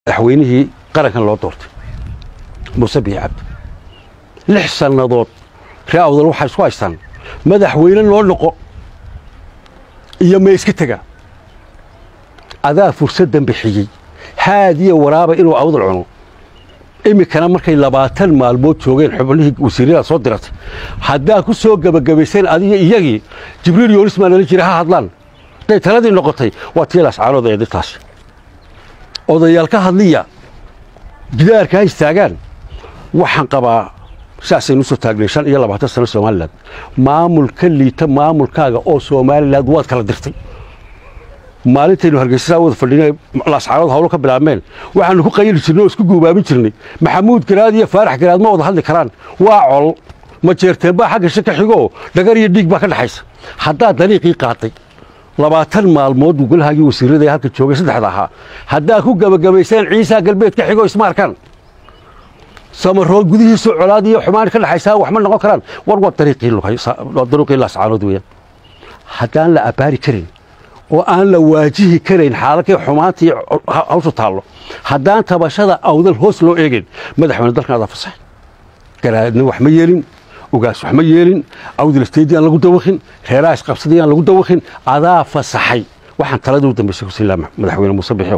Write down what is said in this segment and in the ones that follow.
madaxweynihii qarankan loo doortay muuse bihi cabdi lix sannadood ree awdal waxay isku haystaan madaxweyne loo noqo iyo ma iska tega adaa fursaddan bixiyey haadiya waraaba inuu awdal cuno iminkana markay labaatan maalmood joogeen xubnihii wasiirada soo diratay haddaa ku soo gebagabayseen adiga iyagii jibriil yoonis maa nala jira ha hadlaan hadday taladii noqotay waa tii lascaanood ee dintaasi odayaal ka hadliya gidaarka ha istaagaan waxaan qabaa saasaynu usoo taagnay shan iyo labaatan sano somalilan maamul ka liita maamulkaaga oo somalilan waad kala dirtay maalintaynu hargeysasaa wada fadhinay lascaanood hawlo ka bilaabmeen waxaanu ku qayli jirnay oo isku guubaabin jirnay maxamuud garaad iyo faarax garaad ma wada hadli karaan waa col ma jeerteen baa xagga shi ka xigoo dhagar iyo dhiig baa ka dhexaysa haddaa dariiqii qaaday labaatan maalmood buu golahaagii wasiirada ee halka joogay saddexda ahaa haddaa ku gebagabayseen ciisaa galbeed ka xigoo isma arkaan samarood gudihiisu colaad iyo xumaan ka dhexaysaa wax ma noqon karaan war waa dariiqii laascaanood weeyaan haddaan la abbaari karin oo aan la waajihi karayn xaaladkii xumaantii hawshu taallo haddaan tabashada awdal hoos loo eegayn madaxweyne dalkan adaa fasaxay garaadna wax ma yeelin ugaas wax ma yeelin awdal isteedii aan lagu dawakhin reeraha isqabsadii aan lagu dawakhin adaa fasaxay waxaan taladii u dambaysay ku siin lahaa madaxweyne muuse bixiow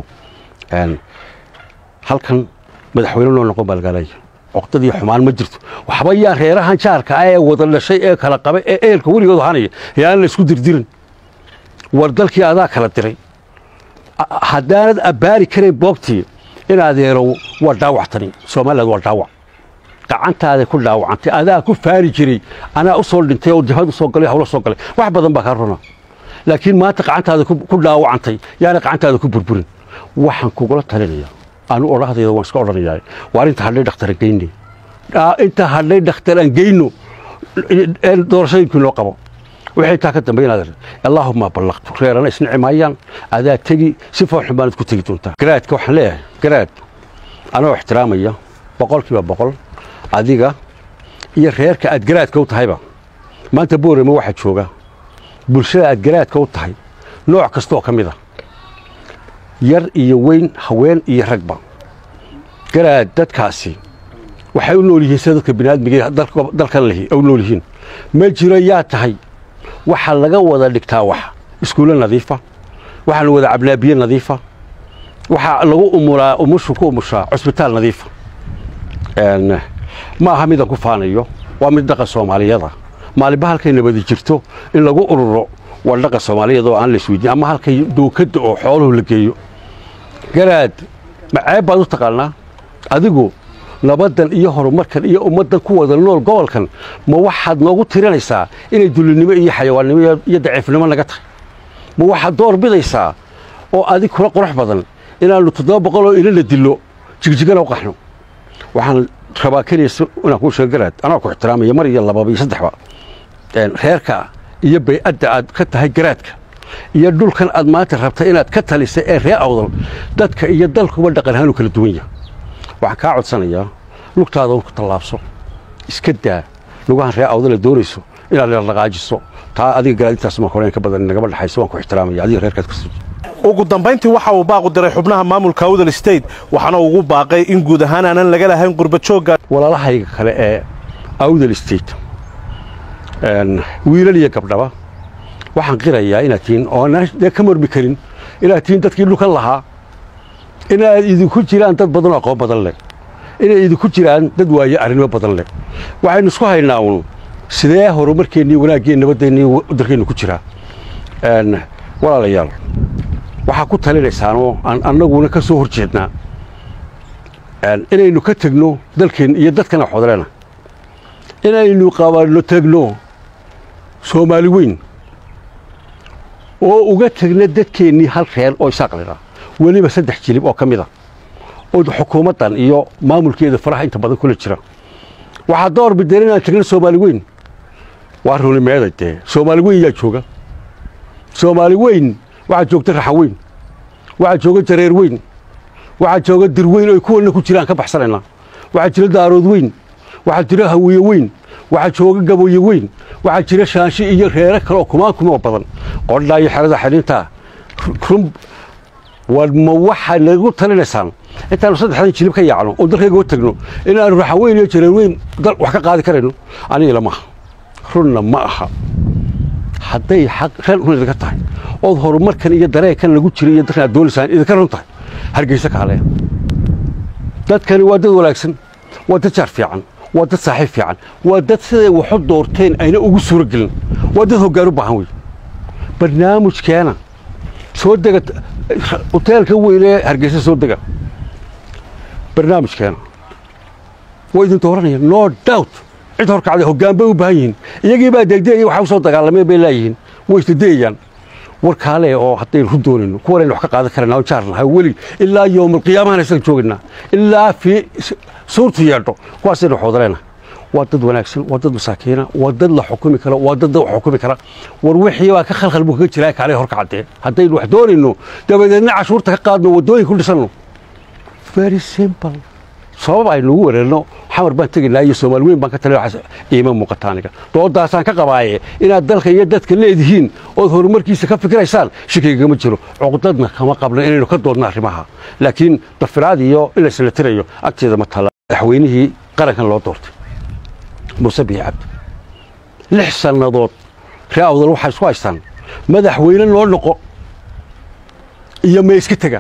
halkan madaxweyne loo noqon baa lagaalaya oqdadii xumaan ma jirto waxba yaa reerahan jaarka ah ee wada dhashay ee kala qaba ee eelka weligood ahaanaya yaan la isku dirdirin war dalkii adaa kala diray haddaanad abbaari karayn boogtii in adeerow waa dhaawactani somaliland waa dhaawac gacantaaday ku dhaawacantay adaa ku faari jiray anaa u soo dhintay oo jabhad u soo galay hawlo soo galay wax badan baa kaa runa laakiin maanta gacantaada ku dhaawacantay yaana gacantaada ku burburin waxaan kugula talinaya anu odhahdayda waan iska odhanayaa waar inta hadhay dhakhtaran geyne inta hadhay dhakhtaran geyno doorashooyinkii noo qabo waxay taa ka dambaynaad allaahuma ballaqtu reerana isnici maayaan adaa tegi si foolxun baanad ku tegi doontaa garaadka waxaan leeyahay garaad anoo ixtiraamaya boqolkiiba boqol adiga iyo reerka aad garaadka u tahayba maanta boorama waxaa jooga bulshada aad garaadka u tahay nooc kastaoo ka mid a yar iyo weyn haween iyo ragba garaad dadkaasi waxay u nool yihiin sida dadka biniaadmiga dalkan lehi u nool yihiin ma jiro yaa tahay waxaa laga wada dhigtaa wax iskuulle nadiifa waxaa la wada cabnaa biyo nadiifa waxaa lagu umuraa umushu ku umushaa cusbitaal nadiifa ma aha midaan ku faanayo waa mid dhaqan soomaaliyada maalinba halkay nabadi jirto in lagu ururo waa dhaqan soomaaliyada oo aan la isweydiin ama halkay dookadda oo xooluhu la geeyo garaad maceeb baad u taqaanaa adigu nabaddan iyo horumarkan iyo ummaddan ku wada nool gobolkan ma waxaad noogu tirinaysaa inay dullinimo iyo xayawaannimo iyo daciifnimo naga tahay ma waxaad door bidaysaa oo adig kula qurux badan inaannu toddoba boqol oo ilana dillo jigjigana u qaxno waxaan rabaa keliya inaan kuu sheego garaad anaa ku ixtiraamaya mar iyo lababa iyo saddexba reerka iyo bay'adda aad ka tahay garaadka iyo dhulkan aad maanta rabtay inaad ka talisay ee ree awdal dadka iyo dalkuba dhaqan ahaanu kala duwan yahay waxaan kaa codsanayaa lugtaada ku tallaabso iska daa lugahan ree awdale doonayso inaad dhaqaajiso taa adiga garaadintaas ma horeen ka badan nagama dhexayso waan ku ixtiraamaya adiga reerkaad ka soo ugu dambayntii waxa uu baaqu diray xubnaha maamulka awdal state waxaana ugu baaqay in guud ahaan aanan laga lahayn qurbajoogga walaalahayga kale ee awdal state wiilal iyo gabdhaba waxaan qirayaa inaad tihiin oonaan dee ka marmi karin inaad tihiin dadkii dhulkan lahaa inaad idinku jiraan dad badanoo aqoon badan leh inay idinku jiraan dad waaye arrinimo badan leh waxaynu isku haynaa uun sidee horumarkeennii wanaaggeen nabadeennii dalkeennu ku jiraa walaalayaal waxaa ku talinaysaanoo aan annaguna ka soo hor jeednaa inaynu ka tegno dalkeen iyo dadkana xodleena inaynu qabanno tegno soomaali weyn oo uga tegna dadkeennii hal reer oo isaaqlidha weliba saddex jilib oo ka mid a oo xukuumaddan iyo maamulkeeda faraha inta badan kula jira waxaa door bideen inaan tegna soomaali weyn waa runimeeda dee soomaali weyn yaa jooga soomaali weyn waxaa joogta raxa weyn waxaa jooga jareer weyn waxaa jooga dir weyn oy kuwanna ku jiraan ka baxsanaynaa waxaa jira daarood weyn waxaa jira hawiye weyn waxaa jooga gaboye weyn waxaa jira shaansho iyo reere kale oo kumaan kumoo badan qodhaa iyo xerada xidhintaa run war ma waxaa nagu talinaysaan intaanu saddexdan jilib ka yaacno oo dalkayga u tagno inaanu raxan weyn iyo jareen weyn dal wax ka qaadi karayno aniga lama aha runna ma aha hadday xaq ran run idinka tahay ood horumarkan iyo dareenkan lagu jiray iyo dalkan aad doonaysaan idinka run tahay hargeysa kaaleya dadkani waa dad wanaagsan waa dad jaar fiican waa dad saaxiib fiican waa dad siday waxu doorteen ayna ugu suuro gelin waa dad hoggaan u baahan wey barnaamijkeena soo dega hoteelka weyn ee hargeysa soo dega barnaamijkeena waa idin dooranaya no doubt cid horkacday hoggaan bay u baahan yihiin iyagii baa degdegaya waxa u soo dagaalameen bay laayihiin way isdadayayaan war kaale oo haddaynu ku doonayno kuwanaynu wax ka qaadan karana oo jaar nahay weli ilaa yowmalqiyaamahana isaga joogaynaa ilaa fii suurtu yeedho kuwaasaynu waxoodareena waa dad wanaagsan waa dad masaakiina waa dad la xukumi kara waa dad wax xukumi kara war wixii baa ka khalkhal buu kaga jiraa kaale horka caddee haddaynu wax doonayno dabadeedna cashuurta ka qaadno waddooyin ku dhisanno very simple sabab aynu ugu wareerno xamar baan tegaynaa iyo soomaali weyn baan ka taliya waxaas iima muuqata aniga doodaasaan ka qabaaye inaad dalka iyo dadka leedihiin ood horumarkiisa ka fikiraysaan shikigagama jiro cuqdadna kama qabno inaynu ka doodno arrimaha laakiin dafiraad iyo in la isla tirayo agteeda ma tala madaxweynihii qarankan loo doortay muuse bihi cabdi lix sannadood ree awdal waxay isku haystaan madaxweyne loo noqo iyo ma iska tega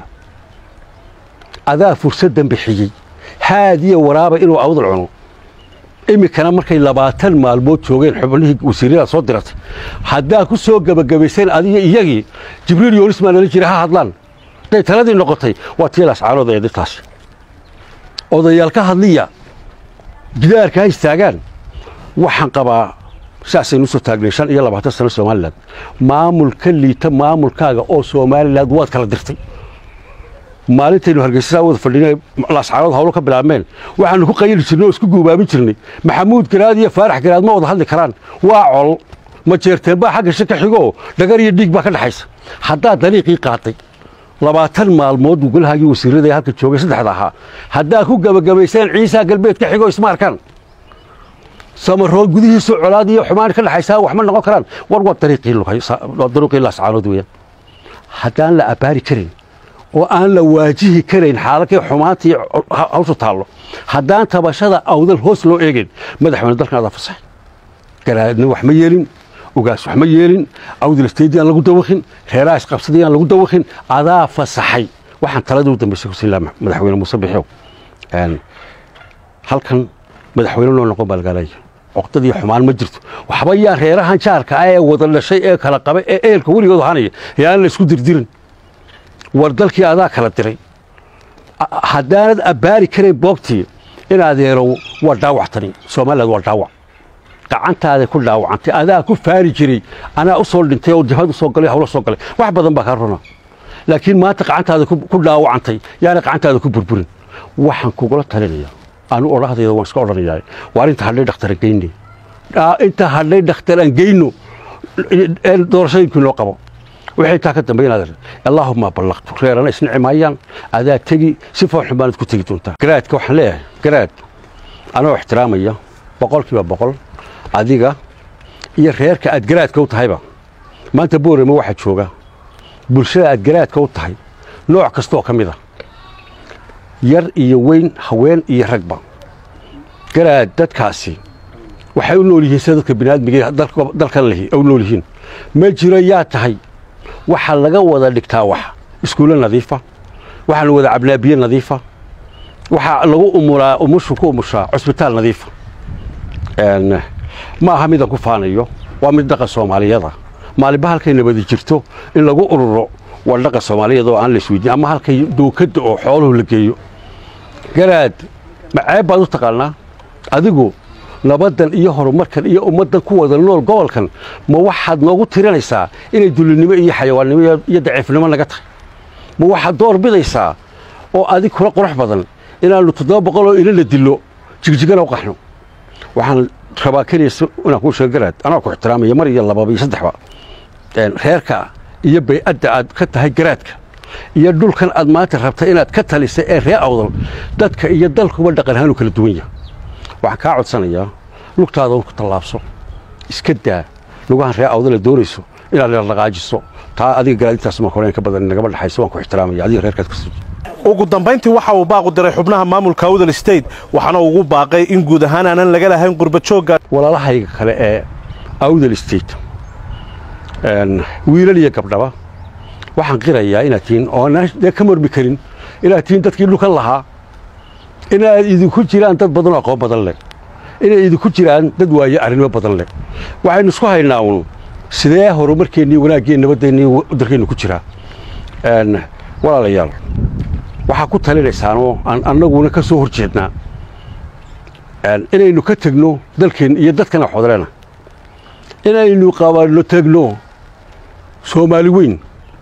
adaa fursaddan bixiyey haadiya waraaba inuu awdal cuno iminkana markay labaatan maalmood joogeen xubnihii wasiirada soo diratay haddaa ku soo gebagabayseen adiga iyagii jibriil yoonis maa nala jira ha hadlaan hadday taladii noqotay waa tii lascaanood ee dintaasi odayaal ka hadliya gidaarka ha istaagaan waxaan qabaa saasaynu usoo taagnay shan iyo labaatan sano somalilan maamul ka liita maamulkaaga oo somalilan waad kala dirtay maalintaynu hargeysasaa wada fadhinay lascaanood hawlo ka bilaabmeen waxaanu ku qayli jirnay oo isku guubaabin jirnay maxamuud garaad iyo faarax garaad ma wada hadli karaan waa col ma jeerteen baa xagga shi ka xigoo dhagar iyo dhiig baa ka dhexaysa haddaad dariiqii qaaday labaatan maalmood buu golahaagii wasiirada ee halka joogay saddexda ahaa haddaad ku gebagabayseen ciisaa galbeed ka xigoo isma arkaan samarood gudihiisu colaad iyo xumaan ka dhexaysaa wax ma noqon karaan war waa dariiqii lascaanood weeyaan haddaan la abbaari karin oo aan la waajihi karayn xaaladkii xumaantii hawshu taallo haddaan tabashada awdal hoos loo eegayn madaxweyne dalkan adaa fasaxay garaadna wax ma yeelin ugaas wax ma yeelin awdal isteedii aan lagu dawakhin reeraha isqabsadii aan lagu dawakhin adaa fasaxay waxaan taladii u dambaysay ku siilaa madaxweyne muuse bixiow halkan madaxweyne loo noqon baa lagaalaya cuqdadii xumaan ma jirto waxba yaa reerahan jaarka ah ee wada dhashay ee kala qaba ee eelka weligood ahaanaya yaan la isku dirdirin war dalkii adaa kala diray haddaanad abbaari karayn boogtii in adeerow waa dhaawactani somaliland waa dhaawac gacantaaday ku dhaawacantay adaa ku faari jiray anaa u soo dhintay oo jabhad u soo galay hawlo soo galay wax badan baa kaa runa laakiin maanta gacantaada ku dhaawacantay yaana gacantaada ku burburin waxaan kugula talinaya anu odhahdayda waan iska odhanayaa waar inta hadhay dhakhtaran geyne inta hadhay dhakhtaran geyno doorashooyinkii noo qabo waxay taa ka dambaynaad allaahuma ballaqtu reerana isnici maayaan adaa tegi si foolxun baanad ku tegi doontaa garaadka waxaan leeyahay garaad anoo ixtiraamaya boqolkiiba boqol adiga iyo reerka aad garaadka u tahayba maanta boorama waxaa jooga bulshada aad garaadka u tahay nooc kastaoo ka mid a yar iyo weyn haween iyo ragba garaad dadkaasi waxay u nool yihiin sida dadka biniaadmiga dalkan lehi u nool yihiin ma jiro yaa tahay waxaa laga wada dhigtaa wax iskuulle nadiifa waxaa lagu wada cabnaa biyo nadiifa waxaa lagu umuraa umushu ku umushaa cusbitaal nadiifa ma aha midaan ku faanayo waa mid dhaqan soomaaliyada maalinba halkay nabadi jirto in lagu ururo waa dhaqan soomaaliyada oo aan la isweydiin ama halkay dookadda oo xooluhu la geeyo garaad maceeb baad u taqaanaa adigu nabaddan iyo horumarkan iyo ummaddan ku wada nool gobolkan ma waxaad noogu tirinaysaa inay dullinimo iyo xayawaannimo iyo daciifnimo naga tahay ma waxaad door bidaysaa oo adig kula qurux badan inaannu toddoba boqol oo ilana dillo jigjigana u qaxno waxaan rabaa keliya inaan kuu sheego garaad anaa ku ixtiraamaya mar iyo lababa iyo saddexba reerka iyo bay'adda aad ka tahay garaadka iyo dhulkan aad maanta rabta inaad ka talisay ee ree awdal dadka iyo dalkuba dhaqan ahaanu kala duwan yahay waxaan kaa codsanayaa lugtaada ku tallaabso iska daa lugahan ree awdale doonayso inaad dhaqaajiso taa adiga garaadintaas ma horeen ka badan nagama dhexayso waan ku ixtiraamaya adiga reerkaad ka soo ugu dambayntii waxa uu baaqu diray xubnaha maamulka awdal state waxaana ugu baaqay in guud ahaan aanan laga lahayn qurbajoogga walaalahayga kale ee awdal state wiilal iyo gabdhaba waxaan qirayaa inaad tihiin oo dee ka mormi karin inaad tihiin dadkii dhulkan lahaa inaad idinku jiraan dad badanoo aqoon badan leh inay idinku jiraan dad waaye arrinimo badan leh waxaynu isku haynaa uun sidee horumarkeennii wanaaggeen nabadeennii dalkeennu ku jiraa walaalayaal waxaa ku talinaysaanoo aan annaguna ka soo hor jeednaa inaynu ka tegno dalkeen iyo dadkana xodleena inaynu qabanno tegno soomaali weyn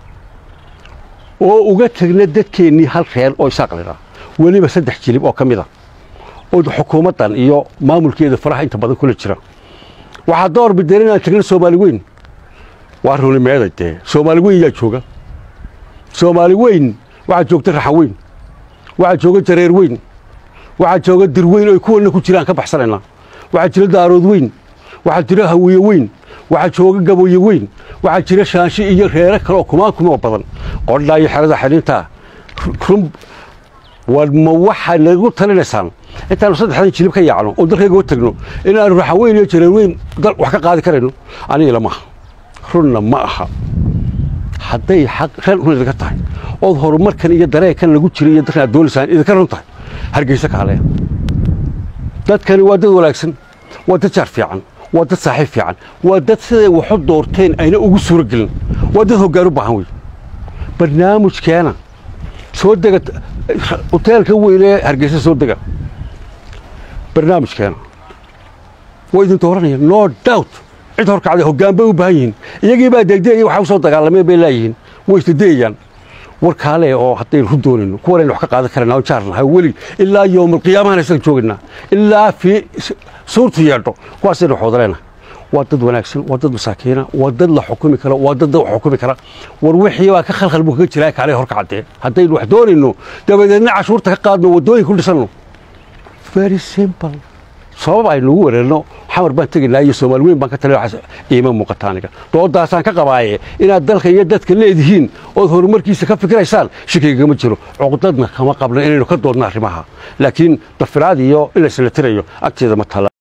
oo uga tegna dadkeennii hal reer oo isaaqlina weliba saddex jilib oo ka mid a oo xukuumaddan iyo maamulkeeda faraha inta badan kula jira waxaa door bideen inaan tegno soomaali weyn waa runimeeda dee soomaali weyn yaa jooga soomaali weyn waxaa joogta raxan weyn waxaa jooga jareer weyn waxaa jooga dir weyn oy kuwanna ku jiraan ka baxsanaynaa waxaa jira daarood weyn waxaa jira hawiye weyn waxaa jooga gaboye weyn waxaa jira shaansho iyo reere kale oo kumaan kumoo badan qodhaa iyo xerada xidhintaa run ma waxaa nagu talinaysaan intaanu saddexdan jilib ka yaacno oo dalkayga u tagno inaanu raxan weyn iyo jareer weyn dal wax ka qaadi karayno aniga lama aha runna ma aha hadday xaq ran run idinka tahay ood horumarkan iyo dareenkan lagu jiray iyo dalkan aad doonaysaan idinka run tahay hargeysa kaaleya dadkani waa dad wanaagsan waa dad jaar fiican waa dad saaxiib fiican waa dad siday waxu doorteen ayna ugu suuro gelin waa dad hoggaan u baahan wey barnaamijkeena soo dega hoteelka weyn ee hargeysa soo dega barnaamijkeena waa idin dooranaya no doubt cid horkacday hoggaan bay u baahan yihiin iyagii baa degdegaya waxa u soo dagaalameen bay laayihiin way isdadayayaan war kaale oo haddaynu ku doonayno kuwanaynu wax ka qaadan karana oo jaar nahay weli ilaa yowmalqiyaamahana isaga joogaynaa ilaa fii suurtu yeedho kuwaasaynu xoodaleena waa dad wanaagsan waa dad masaakiina waa dad la xukumi kara waa dad wax xukumi kara war wixii baa ka khalkhal buu kaga jiraa kaale horkacdee haddaynu wax doonayno dabadeedna cashuurta ka qaadno waddooyin ku dhisanno very simple sabab aynu ugu wereerno xamar baan tegaynaa iyo soomaali weyn baan ka tali iima muuqata aniga doodaasaan ka qabaaye inaad dalka iyo dadka leedihiin ood horumarkiisa ka fikiraysaan shikigagama jiro cuqdadna kama qabno inaynu ka doodno arrimaha laakiin dafiraad iyo in laysla tirayo agteeda ma tala